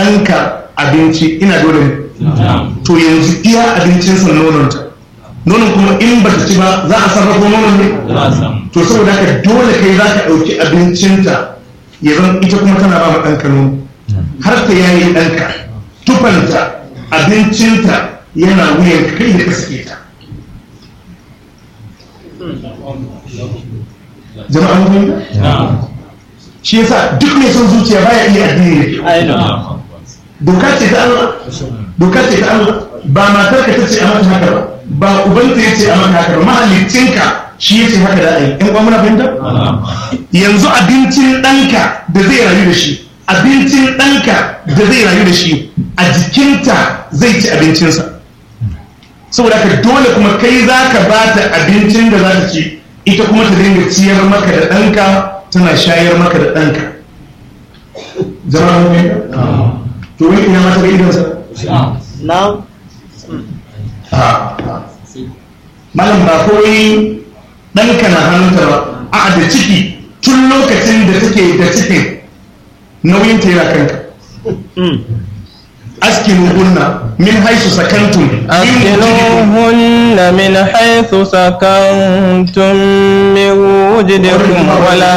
ɗanka abinci ina dole ne to yanzu iya abincinsa nononta nonon kuma in ba ta ci ba za a sarrafa nonon ne to saboda haka dole kai za ka ɗauki abincinta ya zan ita kuma tana ba ma ɗanka nono har ta yayi ɗanka tufanta abincinta yana wuyan kai da ka sake ta jama'a mun fahimta shi yasa duk mai son zuciya baya iya addini da doka ce ta Allah doka ce ta Allah ba matar ka tace a mata haka ba ba ubanta ya ce a mata haka ba mahallicinka shi ya ce haka da ai in muna fahimta yanzu abincin ɗanka da zai rayu da shi abincin ɗanka da zai rayu da shi a jikinta zai ci abincinsa saboda ka dole kuma kai za ka ba ta abincin da za ta ci ita kuma ta dinga ciyar maka da ɗanka tana shayar maka da ɗanka zama mai to wani ina mata ga idonsa na malam ba kawai ɗanka na hannunta ba a da ciki tun lokacin da take da cikin nauyin ta yana kanka askinu hunna min haisu sakantum min أسكنوهن من حيث سكنتم من وجدكم ولا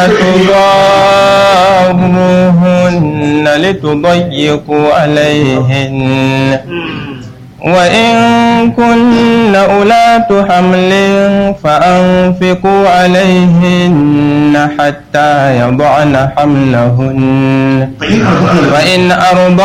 تضاروهن لتضيقوا عليهن وإن كن أولاة حمل فأنفقوا عليهن حتى يضعن حملهن فإن أرضعن فإن أرضعن